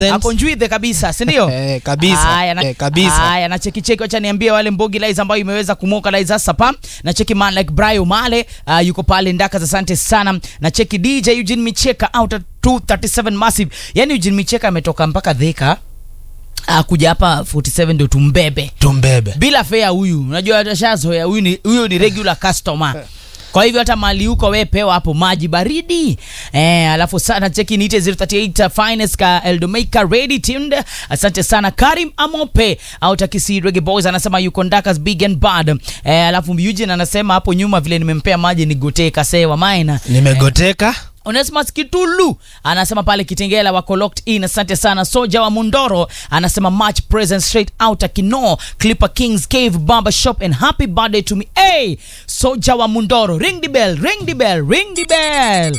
ako njwithe kabisa si ndio Eh, kabisa. Haya, na- Eh, kabisa. haya na cheki cheki wacha niambie wale mbogi lies ambayo imeweza kumoka lies hasa pa na cheki man like Brian Male uh, yuko pale ndaka asante sana na cheki DJ Eugene Micheka out at 237 massive yani Eugene Micheka ametoka mpaka Thika uh, kuja hapa 47 ndio tumbebe tumbebe bila fea huyu unajua atashazoea huyu ni huyu ni regular customer kwa hivyo hata mali huko we pewa hapo maji baridi eh, alafu sana cheki niite 038 finest ka eldomaker ready tuned asante sana karim amope au takisi reggae boys anasema yuko ndakas big and bad eh, alafu Eugene anasema hapo nyuma vile nimempea maji nigotee kasewa maina nimegoteka Onesmus Kitulu anasema pale Kitengela wako locked in. Asante sana. Soja wa Mundoro anasema much present straight out Kino Clipper Kings Cave Barber Shop and happy birthday to me. Hey, Soja wa Mundoro, ring the bell, ring the bell, ring the bell.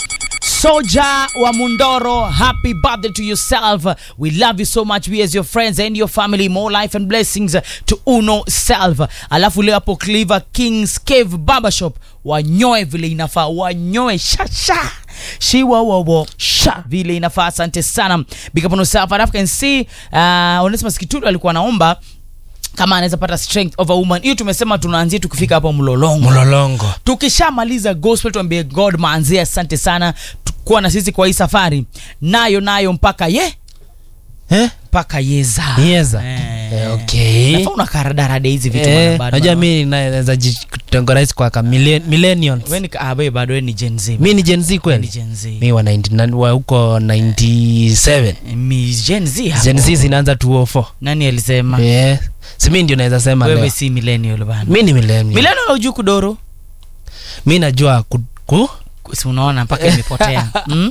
Soja wa Mundoro, happy birthday to yourself. We love you so much. We as your friends and your family, more life and blessings to Uno self. Alafu leo hapo Cleaver Kings Cave Barbershop wanyoe vile inafaa, wanyoe shasha shiwawawo sha vile inafaa. Asante sana, big up on yourself. Alafu can see uh, Onesmus Kitulu alikuwa anaomba kama anaweza pata strength of a woman. Hiyo tumesema tunaanzia tukifika hapo Mlolongo mlolongo tukishamaliza gospel tuambie god manzie asante sana tu- kuwa na sisi kwa hii safari nayo nayo mpaka ye eh? mpaka yeza Yeza. Eh. Eh, okay. Nafaa unakaradarada hizi vitu Eh, bana, bado, najua bana. mi naweza jitengoraizi kwa ka millen- millennials We ni ka- ah, we bado we ni Gen Z. mi ni gen z We ni kweli Gen Z. mi wa 99 wa huko 97 Mi Gen Z hapo. gen z zinaanza 204 nani alisema yeah. si mi ndio naweza sema wewe leo si millennial bana mi ni millennial millennial hujui kudoro mi najua ku, ku? si unaona mpaka imepotea mm?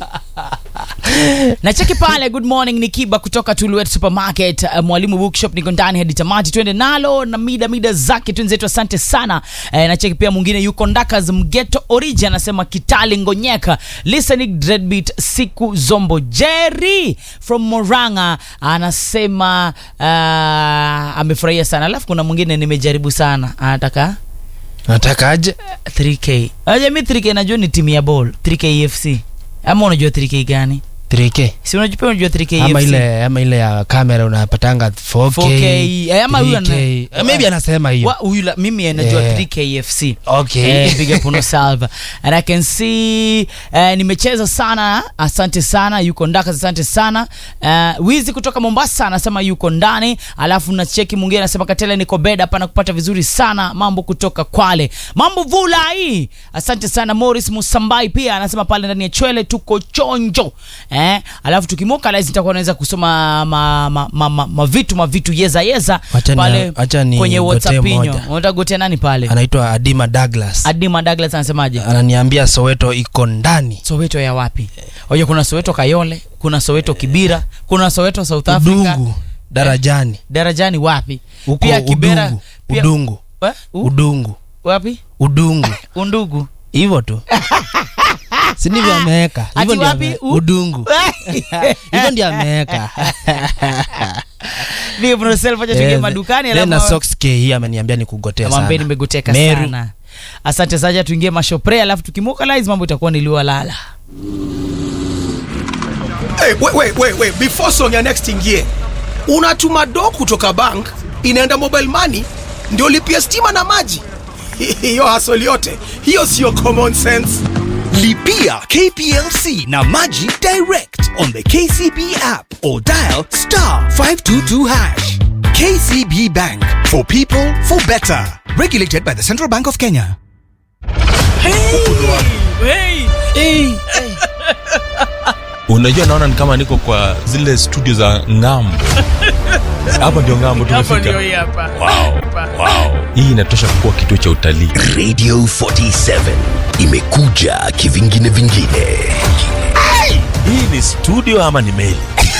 na cheki pale good morning ni kiba kutoka tuluet supermarket uh, mwalimu bookshop niko ndani hadi tamati twende nalo na mida mida zake twenzetu asante sana eh, na cheki pia mwingine yuko ndakas mgeto origin anasema kitali ngonyeka listening dreadbeat siku zombo jerry from moranga anasema uh, amefurahia sana alafu kuna mwingine nimejaribu sana anataka nataka aje 3k aja mi 3k najua ni timu ya ball 3k fc ama unajua 3k gani 3k si unajua pia unajua 3k ama FC? ile ama ile ya kamera unapatanga 4K, 4K, eh, ama huyu ana- 3K. Eh, maybe anasema hiyo Wa- huyu la- mimi najua Yeah. 3k fc okay Eh, big up on yourself. and i can see eh, nimecheza sana asante sana yuko ndaka asante sana uh, wizi kutoka mombasa anasema yuko ndani alafu na cheki mwingine anasema katele niko bed hapa na kupata vizuri sana mambo kutoka kwale mambo vula hii asante sana morris musambai pia anasema pale ndani ya chwele tuko chonjo eh, alafu tukimoka laizi nitakuwa naweza kusoma ma, ma, ma, ma, ma vitu mavitu yeza yeza Wacha ni- pale wacha ni kwenye gotee whatsapp inyo moja. unataka gotea nani pale anaitwa adima douglas adima douglas anasemaje ananiambia soweto iko ndani soweto ya wapi oje kuna soweto kayole kuna soweto kibira kuna soweto south africa udungu darajani darajani wapi huko pia kibera udungu pia, udungu Eh? U- udungu wapi udungu undugu hivyo tu si ndivyo ameweka Ati hivyo ndio wapi? ame- U- udungu hivyo ndio ameweka Big up yourself, acha tuingie Eh, madukani then na alafu socks K hii ameniambia ni kugotea mwambie sana nimegoteka Meru. sana asante saja tuingie mashopre alafu tukimukalize mambo itakuwa niliwa lala Hey, wait, wait, wait, wait. Before song ya next ingie, unatuma do kutoka bank inaenda mobile money ndio lipia stima na maji. Hiyo hasoli yote hiyo sio common sense. Lipia KPLC na Maji direct on the KCB app or dial star 522 hash. KCB Bank for people for better. Regulated by the Central Bank of Kenya. unajua naona ni kama niko kwa zile studio za ngambo hapa ndio ngambo tumefika wow. wow. hii inatosha kuwa kituo cha utalii Radio 47 imekuja kivingine vingine. hii ni studio ama ni meli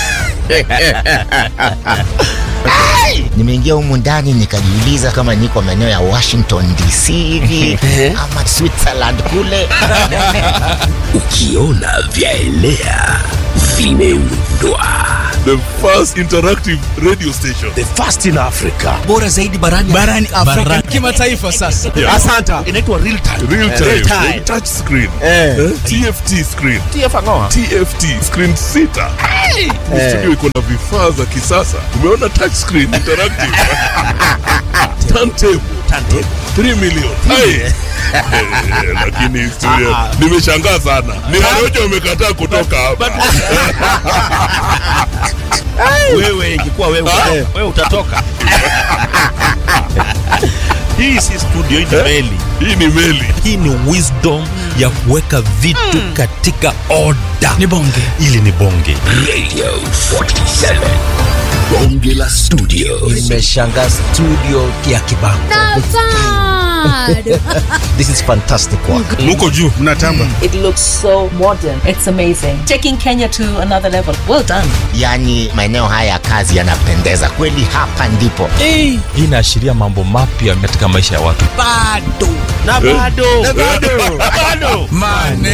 nimeingia humu ndani nikajiuliza kama niko maeneo ya washington dc hivi ama switzerland kule Ukiona vyaelea vimeundwa The first interactive radio station. the first in africa bora zaidi barani barani Afrika kimataifa sasa. Yeah. Asanta. inaitwa real time Real time. Real time. Touch screen. Eh. Eh? TFT screen. TFT screen sita. Ni Studio iko na vifaa za kisasa. Umeona touch screen interactive. Turntable. Turntable. 3 million. Hai. Eh, Lakini studio nimeshangaa sana. Ni Warojo wamekataa kutoka hapa. wewe ingekuwa wewe wewe utatoka hii si studio hii ni meli Hii ni meli. hii ni wisdom ya kuweka vitu katika oda Ni bonge. ili ni bonge radio 47 bonge la studio imeshanga studio ya kibango this is fantastic work Muko juu. Mnatamba. It looks so modern. It's amazing. Taking Kenya to another level. Well done. yaani maeneo haya ya kazi yanapendeza kweli hapa ndipo hii inaashiria mambo mapya katika maisha ya watu bado na bado na bado bado Maneno